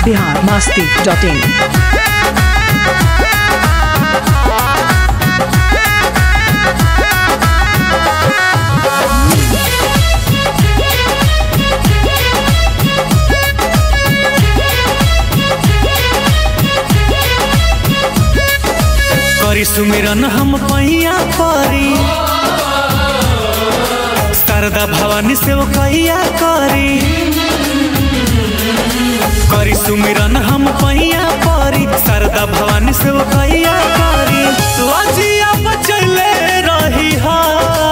Bihar Masti dot in करी सुमिरन हम पैया परी शारदा भवानी से वो कैया करी करी सुमिरन हम पैया परी शारदा भवानी से वो कैया करी लजिया बचले रही हा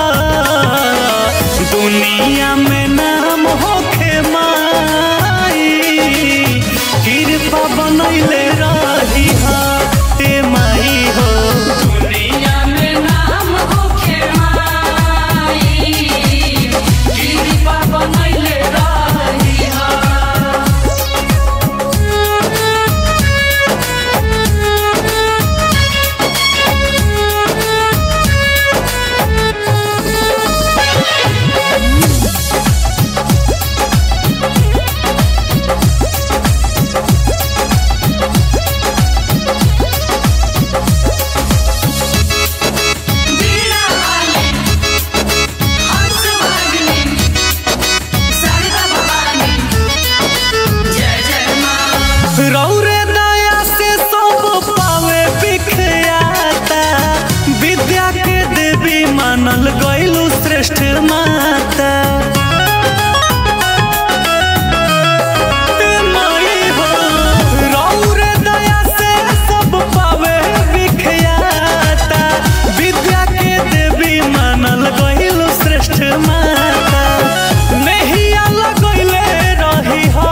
दुनिया में नाम होखे माई कृपा बनैले रही हा ते माई हो दुनिया में नाम होखे माई कृपा बनैले रही हा वीणा वाले हंस वाले शारदा भवानी जय जय माँ रौरे दया से सब पावे बिखयाता विद्या के देवी मानल गईलू श्रेष्ठ माता ए माई हो, रौरे दया से सब पावे बिखयाता विद्या के देवी मानल गईलू श्रेष्ठ माता नहिया लगैले रही हा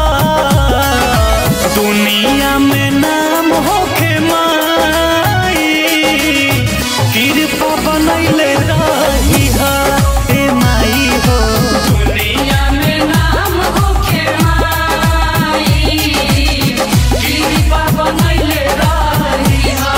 दुनिया में नाम होखे माई कृपा बनैले रही हा ए माई हो दुनिया में नाम होखे माई कृपा बनैले रही हा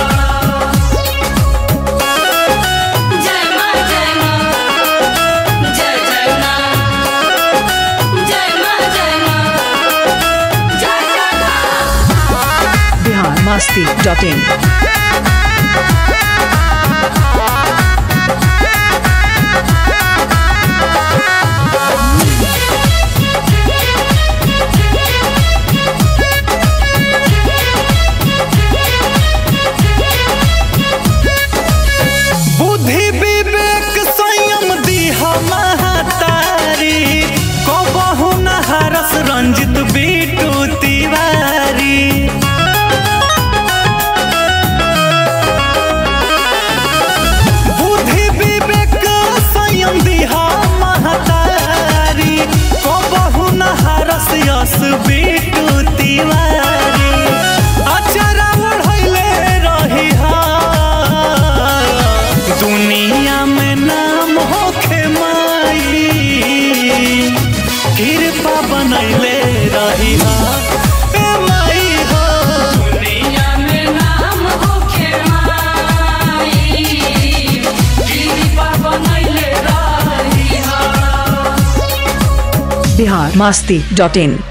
जय माँ जय माँ जय जय माँ जय माँ जय माँ जय जय माँ बिहार मस्ती डॉट इन बुद्धि विवेक संयम दिहा महतारी कबहु नहरस रंजित बीटू तिवारी बुद्धि विवेक संयम दिहा महतारी कबहु नहरस यस बीटू तिवारी अचरा ओढ़ैले रही हा दुनिया में नाम होखे माई कृपा बनैले रही हा ए माई हो दुनिया में नाम होखे माई कृपा बनैले रही हा बिहार मस्ती डॉट इन